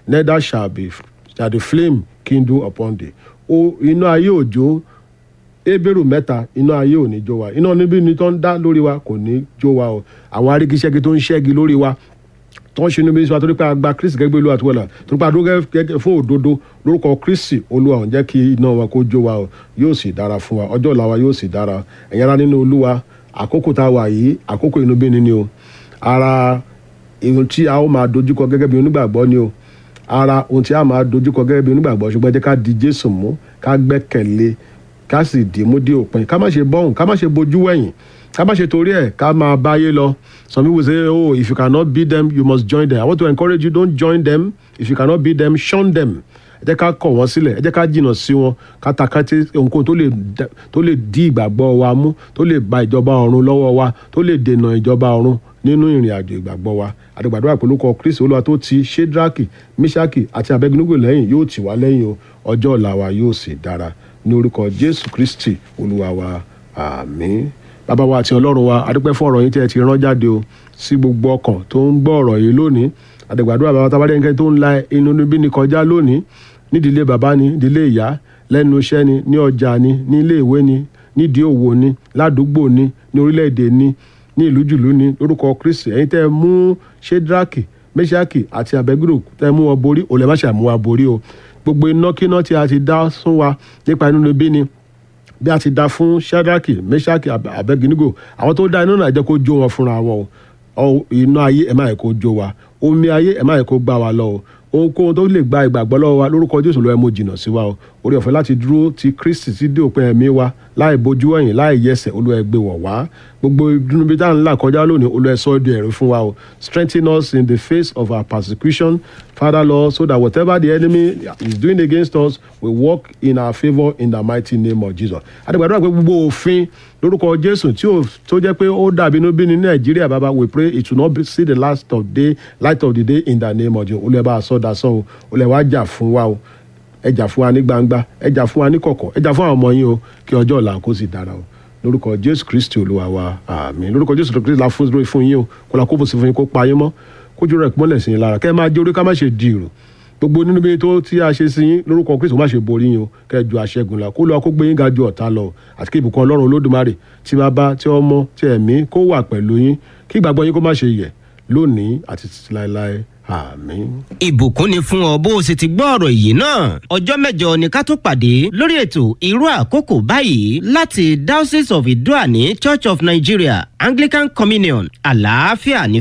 neither shall be shall the flame kindle upon thee o iná ayé òjò ebéèrú mẹ́ta iná ayé ò ní jó wa iná níbí ni tó ń dá lórí wa kò ní jó wa o àwọn arígiṣẹ́gi tó ń ṣẹ́gi lórí wa tó ń ṣe inú bí sọ torí pé a gba kristi gẹ́gẹ́ bí olúwa tó wọ̀lá torí pé a dúró gẹ́gẹ́ fún òdodo lórúkọ kristi olúwa ò ń jẹ́ kí iná wa kó jó wa o yóò sì dára fún wa ọjọ́ ọ̀la wa yóò sì dára ẹ̀yin ará nínú olúwa àkókò tá a wà yìí àkókò inú bí ni ni o ara ohun tí a ó máa dojúkọ gẹ́gẹ́ bí onígbàgbọ́ ni o ara ohun tí a máa dojúkọ gẹ́gẹ́ bí onígbàgbọ́ ṣùgbọ́n ẹ jẹ́ ká di jésù mú ká gbẹ́kẹ̀lé ká sì dì mú dé òpin ká má ṣe bọ́hùn ká má ṣe bojú wẹ̀yìn ká má ṣe torí ẹ̀ ká máa báyé lọ some people say oh if you cannot beat them you must join them i want to encourage you don't join them if you cannot beat them shun them ẹ jẹ́ ká kọ̀ wọ́n sílẹ̀ ẹ jẹ́ ká jìnnà sí wọn ká ta ká tí ohunkóhun tó lè tó lè dí ìgbàgbọ́ wa mú tó lè ba ìjọba ọ̀run lọ́wọ́ wa tó lè dènà ìjọba ọ̀run nínú ìrìn àjò ìgbàgbọ́ wa àdìgbàdúrà pẹ̀lú kọ kristi olúwa tó ti shedraki mishaki àti abednego lẹ́yìn yóò tì wá lẹ́yìn o ọjọ́ ọ̀la wa yóò sì dára ní orúkọ jésù kristi olúwa wa àmín bàbá wa àti ọlọ́run wa adúpẹ́ fún ọ̀rọ̀ yín tí ẹ ti rán jáde o sí gbogbo ọkàn tó ń gbọ́ ọ̀rọ̀ yìí lónìí àdìgbàdúrà bàbá tábàdé nǹkan tó ń la inú níbí ni kọjá lónìí nídìílé bàbá ni nídìílé ìyá lẹ́nu iṣẹ́ ni ní ọjà ni ní ilé ìwé ni nídìí òwò ni ládùúgbò ni ní orílẹ̀-èdè ni ní ìlú jùlú ni lórúkọ kristi ẹ̀yin tẹ́ ẹ mú shedraki meshaki àti abeguro tẹ́ ẹ mú wọn borí òlẹ̀ má ṣàmú wa borí o gbogbo inákiná tí a ti dá sún wa nípa inú níbí ni bí a ti dá fún shedraki meshaki abeginigo àwọn tó dá iná náà jẹ́ kó jó wọn fúnra wọn o iná ayé ẹ̀ má yẹ kó jó wa omi ayé ẹ̀ má yẹ kó gbá wa lọ o ohunkóhun tó lè gba ìgbàgbọ́ lọ́wọ́ wa lórúkọ jésù lọ́wọ́ ẹ mo jìnnà sí wa o orí ọ̀fẹ́ láti dúró ti kristi ti dé òpin ẹ̀mí wa láì bojú ẹ̀yìn láì yẹsẹ̀ olúwa ẹ gbé wọ̀ wá gbogbo ìdùnnú bíi tá à ń là kọjá lónìí olúwa ẹ sọ ọ́ di ẹ̀rí fún wa o strengthen us in the face of our persecution father lord so that whatever the enemy is doing against us will work in our favour in the mighty name of jesus àdìgbàdúrà pé gbogbo òfin lórúkọ jésù tí ó tó jẹ́ pé ó dàbí inú bí ní nàìjíríà bàbá we pray it will not be see the last of day light of the day in the name of jesus olúwa bá a sọ dasán o olúwa wá jà fún wa o ẹ jà fún wa ní gbangba ẹ jà fún wa ní kọ̀kọ̀ ẹ jà fún àwọn ọmọ yín o kí ọjọ́ ọ̀la kó sì dára o lórúkọ jésù kristi olúwa wa àmín lórúkọ jésù kristi la fún lórí fún yín o kó la kó bó sí fún yín kó pa yín mọ́ kójú rẹ̀ mọ́lẹ̀ sí yín lára kẹ́ ẹ máa jẹ́ orí ká má ṣe di ìrò gbogbo nínú bí tó tí a ṣe sí yín lórúkọ kristi má ṣe borí yín o kẹ́ ẹ ju àṣẹgun la kó lọ kó gbé yín ga ju ọ̀tá lọ àti kí ìbùkún ọlọ́run olódùmarè tí bàbá tí ọmọ tí ẹ̀mí kó wà pẹ̀lú yín kí ìgbàgbọ́ yín kó má ṣe yẹ̀ lónìí àti títí láéláé àmín. ìbùkún ni fún ọ bó o sì ti gbọ́ ọ̀rọ̀ yìí náà ọjọ́ mẹ́jọ ni ká tó pàdé lórí ètò irú àkókò báyìí láti diocese of idoani church of nigeria anglican communion àlàáfíà ní